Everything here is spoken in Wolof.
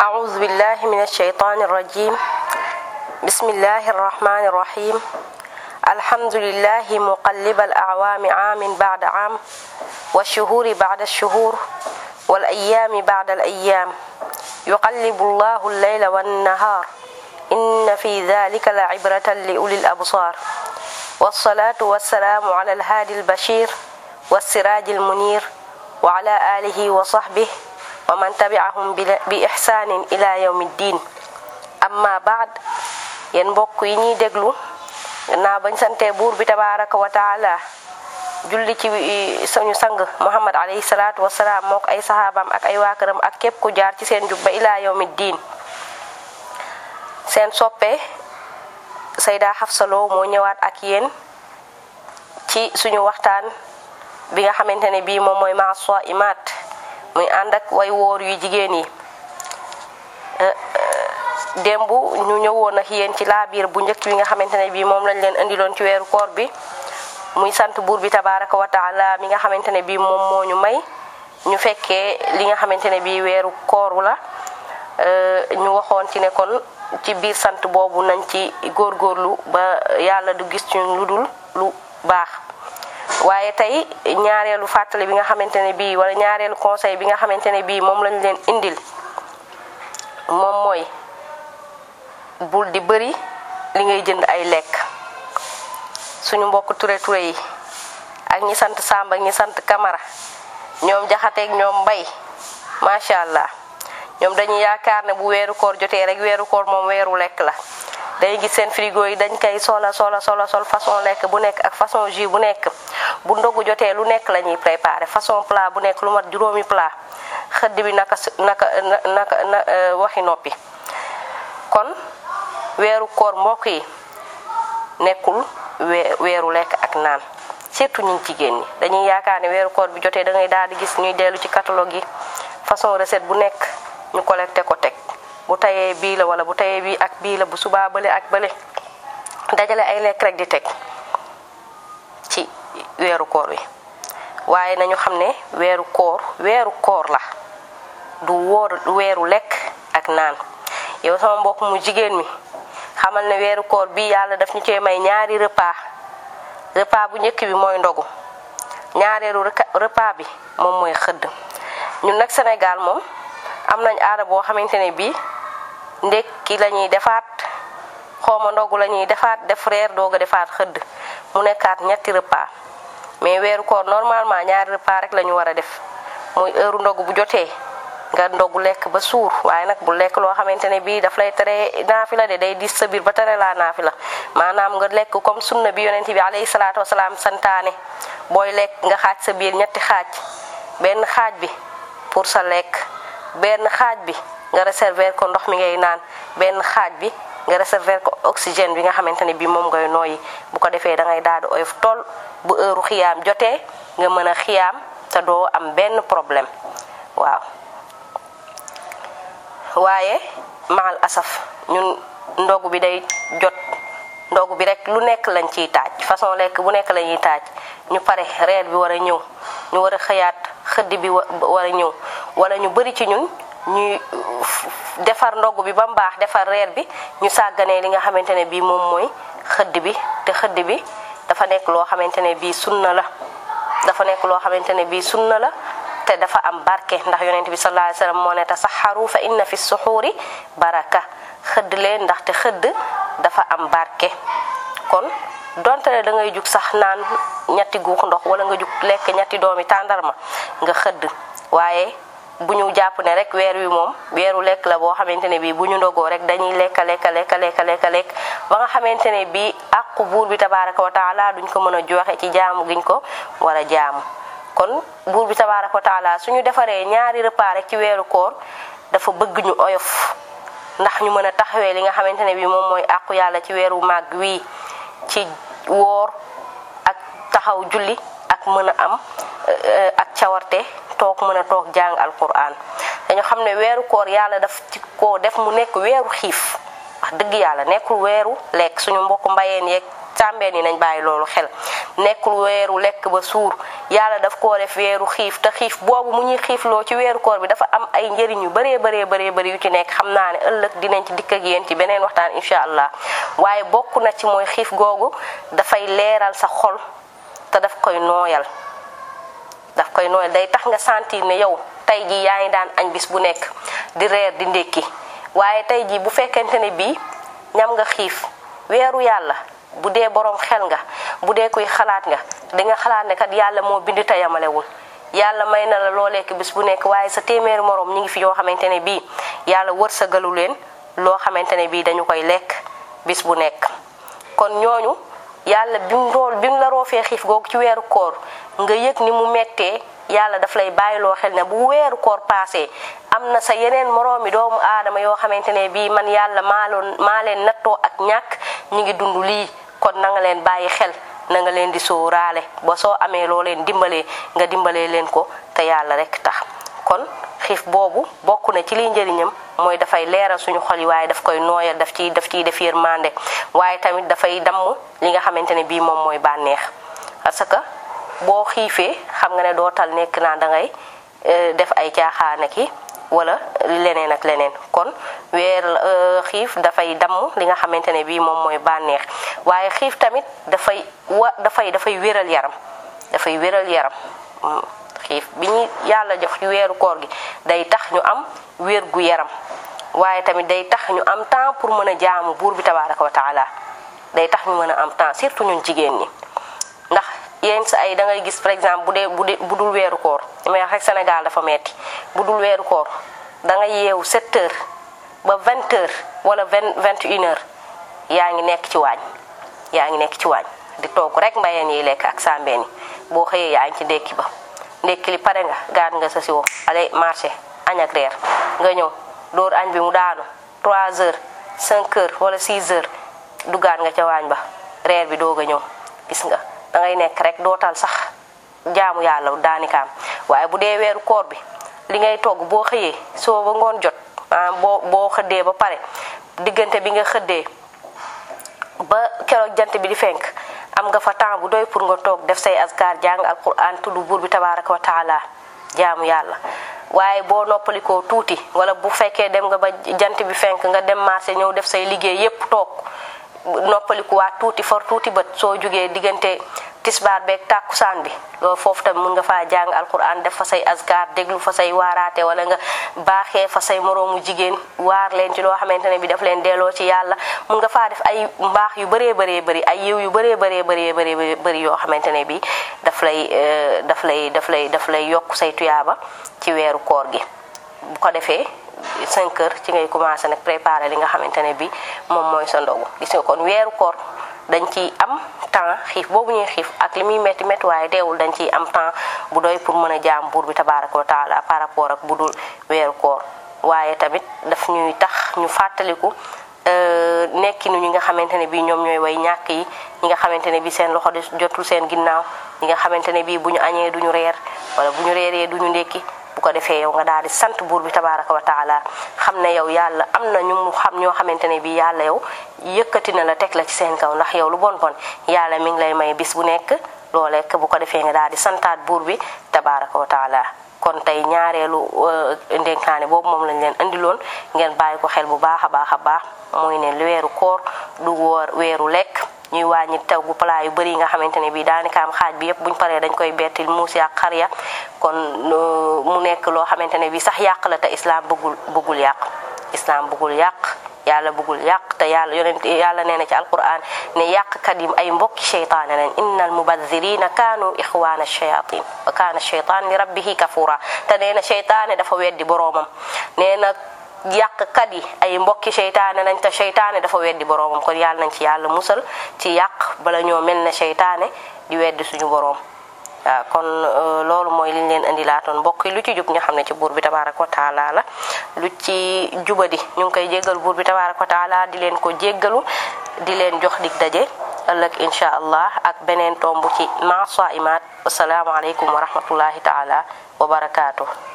أعوذ بالله من الشيطان الرجيم بسم الله الرحمن الرحيم الحمد لله مقلب الأعوام عام بعد عام والشهور بعد الشهور والأيام بعد الأيام يقلب الله الليل والنهار إن في ذلك لعبرة لأولي الأبصار والصلاة والسلام على الهادي البشير والسراج المنير وعلى آله وصحبه ومن تبعهم بإحسان إلى يوم الدين أما بعد yéen mbokk yi ñuy déglu naa bañ sante buur bi tabaraka wa taala julli ci suñu sang muhammad alayhi salaatu wasalaam mook ay sahaabam ak ay waa këram ak képp ku jaar ci seen jub ba ilaa yawmi diin seen soppe sayda Xafsa Lo moo ñëwaat ak yéen ci suñu waxtaan bi nga xamante ne bii moom mooy maa imaat muy ànd ak way wóor yu jigéen yi démb ñu ñëwoon ak yéen ci laabiir bu njëkk bi nga xamante ne bii moom lañ leen indiloon ci weeru koor bi muy sant buur bi tabaraka wa taala mi nga xamante ne bii moom moo ñu may ñu fekkee li nga xamante ne bii weeru koor la ñu waxoon ci ne kon ci biir sant boobu nañ ci góorgóorlu ba yàlla du gis ci lu dul lu baax waaye tey ñaareelu fàttali bi nga xamante ne bii wala ñaareelu conseil bi nga xamante ne bii moom lañ leen indil moom mooy bul di bëri li ngay jënd ay lekk suñu mbokk ture ture yi ak ñi sant Samba ak ñi sant Camara ñoom jaxateeg ñoom mbay macha allah ñoom dañuy yaakaar ne bu weeru koor jotee rek weeru koor moom weeru lekk la day gis seen frigo yi dañ koy sola sola sola sol façon lekk bu nekk ak façon jus bu nekk bu ndogu jotee lu nekk la ñuy préparé façon plat bu nekk lu mat juróomi plat xëdd bi naka naka naka na waxi noppi kon weeru koor mbokk yi nekkul weeru lekk ak naan surtout ñun jigéen ñi dañuy yaakaar ne weeru koor bi jotee da ngay daal di gis ñuy dellu ci catalogue yi façon recette bu nekk ñu collecté ko teg bu tayee bii la wala bu tayee bii ak bii la bu subaa bële ak bële dajale ay lekk rek di teg ci weeru koor wi waaye nañu xam ne weeru koor weeru koor la du wóor weeru lekk ak naan yow sama mbokk mu jigéen mi xamal ne weeru koor bi yàlla daf ñu cee may ñaari repas repas bu njëkk bi mooy ndogu ñaareelu repas bi moom mooy xëdd ñun nag Sénégal moom am nañ aada boo xamante ne bii ndekki la ñuy defaat xooma ndogu la ñuy defaat def reer doog a defaat xëdd mu nekkaat ñetti repas mais weeru koor normalement ñaari repas rek la ñu war a def muy heure ndogu bu jotee nga ndogu lekk ba suur waaye nag bu lekk loo xamante ne bii daf lay tere naafila de day dis sa biir ba tere laa naafila maanaam nga lekk comme sunna bi yonent bi alayhi salaatu wasalaam santaane booy lekk nga xaaj sa biir ñetti xaaj benn xaaj bi pour sa lekk benn xaaj bi nga réserver ko ndox mi ngay naan benn xaaj bi nga réserver ko oxygène bi nga xamante ne bii moom ngay nooyi bu ko defee da ngay daal di oyof tool bu heure xiyaam jotee nga mën a xiyaam te doo am benn problème waaw waaye maal asaf ñun ndogu bi day jot ndogu bi rek lu nekk lañ ciy taaj façon lekk bu nekk la ñuy taaj ñu pare reer bi war a ñëw ñu war a xëyaat xëdd bi war a ñëw wala ñu bari ci ñun ñuy defar ndogu bi ba mu baax defar reer bi ñu sàgganee li nga xamante ne bii moom mooy xëdd bi te xëdd bi dafa nekk loo xamante ne bii sunna la dafa nekk loo xamante ne bii sunna la te dafa am barke ndax yonent bi sallallahu alayhi wasallam moo ne tasaxaru fa inna fi suxuuri baraka xëdd leen ndaxte xëdd dafa am barke kon donte ne da ngay jug sax naan ñetti guux ndox wala nga jug lekk ñetti doomi tàndarma nga xëdd waaye bu ñu jàpp ne rek weer wi moom weeru lekk la boo xamante ne bii bu ñu ndogoo rek dañuy lekka lekka lekka lekka lekka lekk ba nga xamante ne bii àqu buur bi tabaraka wa taala duñ ko mën a joxe ci jaamu giñ ko war a jaamu kon buur bi tabaraka wa taala suñu defaree ñaari repas rek ci weeru koor dafa bëgg ñu oyof ndax ñu mën a taxawee li nga xamante ne bii moom mooy àqu yàlla ci weeru màgg wii ci woor ak taxaw julli ak mën a am ak cawarte toog mën a toog jàng alquran dañu xam ne weeru koor yàlla daf ci ko def mu nekk weeru xiif wax dëgg yàlla nekkul weeru lekk suñu mbokk mbayeen yeeg sàmbeen yi nañ bàyyi loolu xel nekkul weeru lekk ba suur yàlla daf koo def weeru xiif te xiif boobu mu ñuy xiifloo ci weeru koor bi dafa am ay njëriñ yu bëree bëree bëree bëri yu ci nekk xam naa ne ëllëg dinañ ci dikk ak yéen ci beneen waxtaan incha allah waaye bokk na ci mooy xiif googu dafay leeral sa xol te daf koy nooyal daf koy nooyal day tax nga sentir ne yow tey jii yaa ngi daan añ bis bu nekk di reer di ndékki waaye tey jii bu fekkente ne bii ñam nga xiif weeru yàlla bu dee borom xel nga bu dee kuy xalaat nga di nga xalaat ne kat yàlla moo bind te yamalewul yàlla may na la loo lekk bis bu nekk waaye sa téeméeri morom ñi ngi fi yoo xamante ne bii yàlla wërsëgalu leen loo xamante ne bii dañu koy lekk bis bu nekk kon ñooñu yàlla bi mu rool bi mu la roofee xiif googu ci weeru koor nga yëg ni mu mettee yàlla daf lay bàyyiloo xel ne bu weeru koor paasee am na sa yeneen moroomi doomu aadama yoo xamante ne bii man yàlla maa loon maa leen nattoo ak ñàkk ñi ngi dund lii kon na nga leen bàyyi xel na nga leen di sóoraale ba soo amee loo leen dimbalee nga dimbalee leen ko te yàlla rek tax kon xiif boobu bokk na ci liy njëriñam mooy dafay leeral suñu xol yi waaye daf koy nooyal daf ciy daf ciy def yërmande waaye tamit dafay damm li nga xamante ne bii moom mooy bànneex parce que boo xiifee xam nga ne doo tal nekk naa da ngay def ay caaxaane ki wala leneen ak leneen kon weer xiif dafay damm li nga xamante ne bii moom mooy bànneex waaye xiif tamit dafay wa dafay dafay wéral yaram dafay wéral yaram xiif bi ñu yàlla jox ci weeru koor gi day tax ñu am wér gu yaram waaye tamit day tax ñu am temps pour mën a jaamu buur bi tabaraka wa taala day tax ñu mën a am temps surtout ñun jigéen ñi ndax yenn sa ay da ngay gis par exemple bu dee bu dee bu dul weeru koor li may wax rek Sénégal dafa metti bu dul weeru koor da nga yeewu 7 heures ba 20 heures wala 20 21 heures yaa ngi nekk ci waañ yaa ngi nekk ci waañ di toog rek mbayeen yi lekk ak sambeen yi boo xëyee yaa ngi ci ndékki ba ndékki li pare nga gaat nga sa siwo allez marché añ ak reer nga ñëw dóor añ bi mu daanu 3 heures 5 heures wala 6 heures duggaat nga ca waañ ba reer bi doog a ñëw gis nga da ngay nekk rek dootal sax jaamu yàlla daanikaam waaye bu dee weeru koor bi li ngay togg boo xëyee soo ba ngoon jot maanaam boo boo xëddee ba pare diggante bi nga xëddee ba keroog jant bi di fenk am nga fa temps bu doy pour nga toog def say askar jàng alquran tudd buur bi tabaraka wa taala jaamu yàlla waaye boo noppalikoo tuuti wala bu fekkee dem nga ba jant bi fenk nga dem marché ñëw def say liggéey yépp toog noppalikuwaat tuuti for tuuti bët soo jógee diggante tisbaar beeg tàkkusaan bi loolu foofu tamit mun nga faa jàng alquran def fa say askar déglu fa say waaraate wala nga baaxee fa say moroomu jigéen waar leen ci loo xamante ne bi daf leen delloo ci yàlla mun nga faa def ay mbaax yu bëree bëree bëri ay yiw yu bëree bëree bëree bëri bëri yoo xamante ne bi daf lay daf lay daf lay daf lay yokk say tuyaaba ci weeru koor gi bu ko defee 5 heures ci ngay commencé nag préparer li nga xamante ne bi moom mooy sa ndogu gis nga kon weeru koor dañ ciy am temps xiif boobu ñuy xiif ak li muy métti métti waaye deewul dañ ciy am temps bu doy pour mën a jaam buur bi tabaraka wa taala par rapport ak bu dul weeru koor waaye tamit daf ñuy tax ñu fàttaliku nekkinu ñi nga xamante ne bii ñoom ñooy way ñàkk yi ñi nga xamante ne bii seen loxo di jotul seen ginnaaw ñi nga xamante ne bii bu ñu añee duñu reer wala bu ñu reeree duñu ndékki bu ko defee yow nga daal di sant buur bi tabaraka wa taala xam ne yow yàlla am na ñu mu xam ñoo xamante ne bii yàlla yow yëkkati na la teg la ci seen kaw ndax yow lu bon bon yàlla mi ngi lay may bis bu nekk loo lekk bu ko defee nga daal di santaat buur bi tabaraka wa taala kon tey ñaareelu ndénkaane boobu moom lañ leen indiloon ngeen bàyyi ko xel bu baax a baax a baax mooy ne weeru koor du woor weeru lekk ñuy wàññi taw gu plat yu bëri yi nga xamante ne bii daanaka am xaaj bi yëpp buñ paree dañ koy bettil muus ak xar ya kon mu nekk loo xamante ne bii sax yàq la te islam bëggul bëggul yàq islam bëggul yàq yàlla bëggul yàq te yàlla yonent yàlla nee na ci alquran ne yàqkat yi ay mbokki cheytaane lañ inna al mubadirina kaanu ixwaana shayatin wa kaana cheytaan li rabbihi kafura te nee na cheytaane dafa weddi boroomam nee na yàqkat yi ay mbokki seytaane nañ te seytaane dafa weddi boroomam kon yàlla nañ ci yàlla musal ci yàq bala ñoo mel ne seytaane di weddi suñu boroom waaw kon loolu mooy liñ leen indi laatoon mbokk yi lu ci jub nga xam ne ci buur bi tabaaraka wa taala la lu ci jubadi ñu ngi koy jéggal buur bi tabaaraka wa taala di leen ko jéggalu di leen jox dig daje ëllëg incha allah ak beneen tomb ci ma saimaat assalaamu aleykum wa rahmatullahi taala wa barakaatu